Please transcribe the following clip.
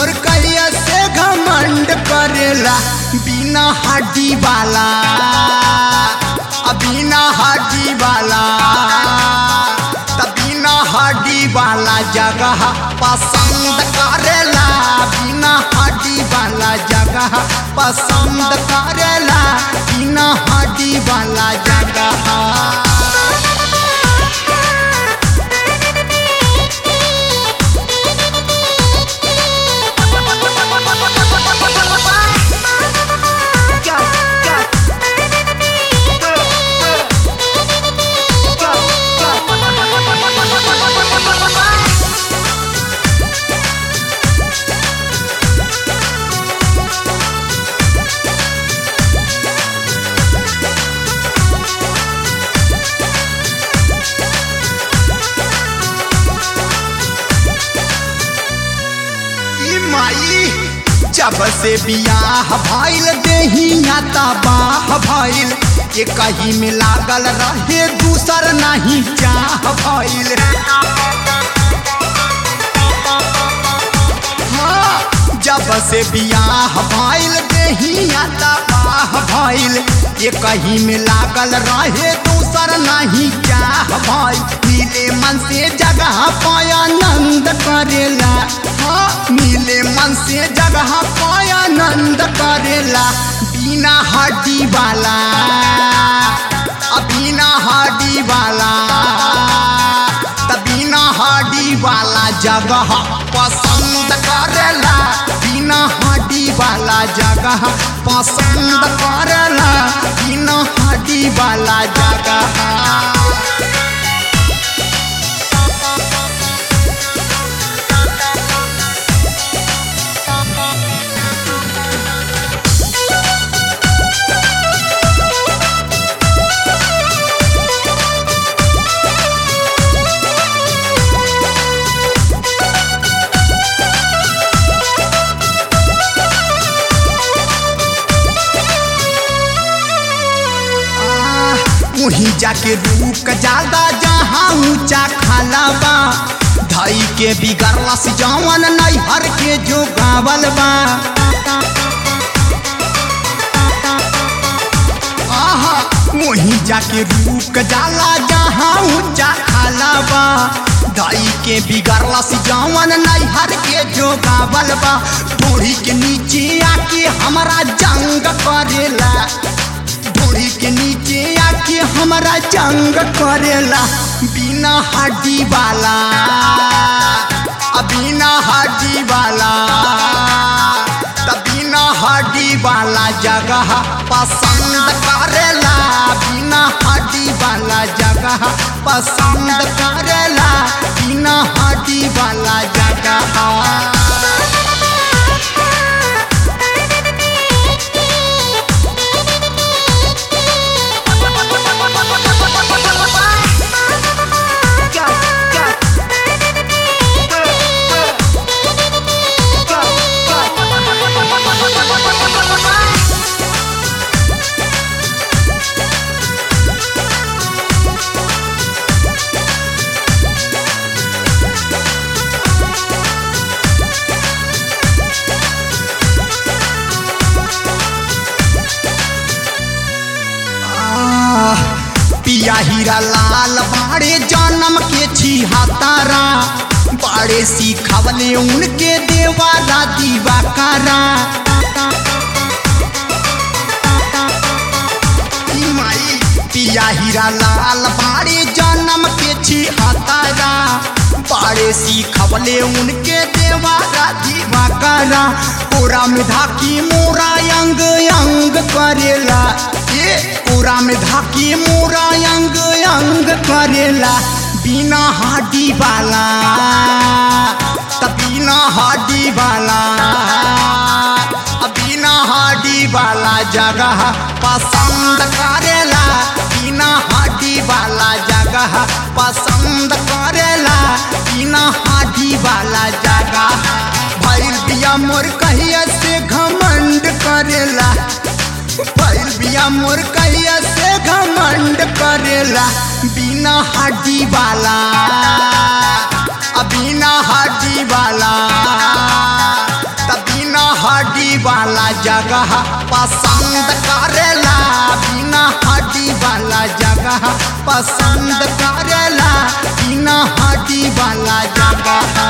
मोर कहिया से घमंड करेला बिना हड्डी वाला आ बिना हड्डी वाला त बिना हड्डी वाला जगह पसंद करेला बिना हड्डी वाला जगह पसंद करेला बिना हड्डी वाला जगह ई माई जब से बियाह भइल देहिया तबाह भइल ये कहीं में लागल रहे दूसर नहीं चाह भइल हाँ, जब से बियाह भइल देहिया तबाह भइल ये कहीं में लागल रहे दूसर नहीं चाह भइल मिले मन से जगह पाया नंद करेला हाँ मिले मन से जगह पाया नंद करेला बिना हड्डी वाला आ बिना हड्डी वाला त बिना हड्डी वाला जगह पसंद करेला बिना हड्डी वाला जगह पसंद करेला बिना हड्डी वाला जगह वहीं जाके रुक जादा जहाँ ऊंचा खाला बा धई के बिगड़ला से जवन नैहर के जो गावल बा आहा वहीं जाके रुक जाला जहाँ ऊंचा खाला बा धई के बिगड़ला से जवन नैहर के जो गावल बा डोरी के नीचे आके हमारा जंग करेला डोरी के नीचे आके हमारा जंग करेला बिना हड्डी वाला आ बिना हड्डी वाला त बिना हड्डी वाला जगह पसंद करेला बिना हड्डी वाला जगह पसंद करेला बिना हड्डी वाला जगह आह, पिया हीरा लाल बाड़े जन्म के छिहत्तरा बाड़े सिखवले उनके देवारा दीवाकारा ई माई पिया हीरा लाल बाड़े जन्म के छिहत्तरा बाड़े सिखवले उनके देवारा दीवाकारा कोरा में धाकी मोरा अंग अंग करेला ए कोरा में धाकी मोरा अंग अंग करेला बिना हड्डी वाला त बिना हड्डी वाला आ बिना हड्डी वाला जगह पसंद करेला बिना हड्डी वाला जगह पसंद करेला बिना हड्डी वाला जगह भैल बिया मोर कहिया से घमंड करेला भैल बिया मोर कहिया से घमंड करेला बिना हड्डी वाला आ बिना हड्डी वाला वाला जगह पसंद करेला बिना हड्डी वाला जगह पसंद करेला बिना हड्डी वाला जगह